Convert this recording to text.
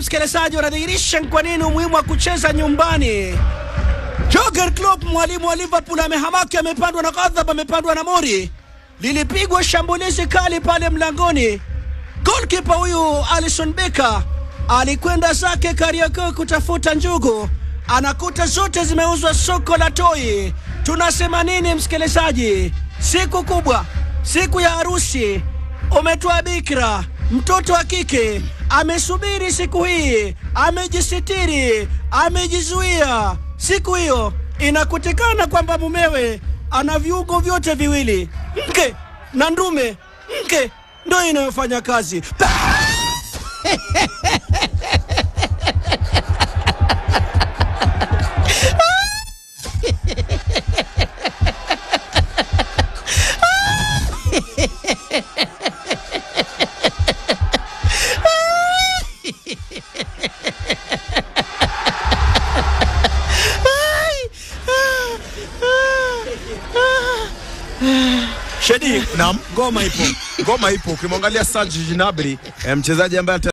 msikilizaji, wanadhihirisha kwa nini umuhimu wa kucheza nyumbani. Jurgen Klopp, mwalimu wa Liverpool, amehamaki, amepandwa na ghadhab, amepandwa na mori. Lilipigwa shambulizi kali pale mlangoni. Golkipa huyu Alison Becker alikwenda zake Kariakoo kutafuta njugu, anakuta zote zimeuzwa soko la Toi. Tunasema nini msikilizaji? Siku kubwa, siku ya harusi, umetoa bikira, mtoto wa kike amesubiri siku hii, amejisitiri, amejizuia. Siku hiyo inakutikana kwamba mumewe ana viungo vyote viwili, mke na ndume. Mke ndio inayofanya kazi. Shedi, Naam. ngoma ipo. Ngoma ipo, ukimwangalia Serge Gnabry eh, mchezaji ambaye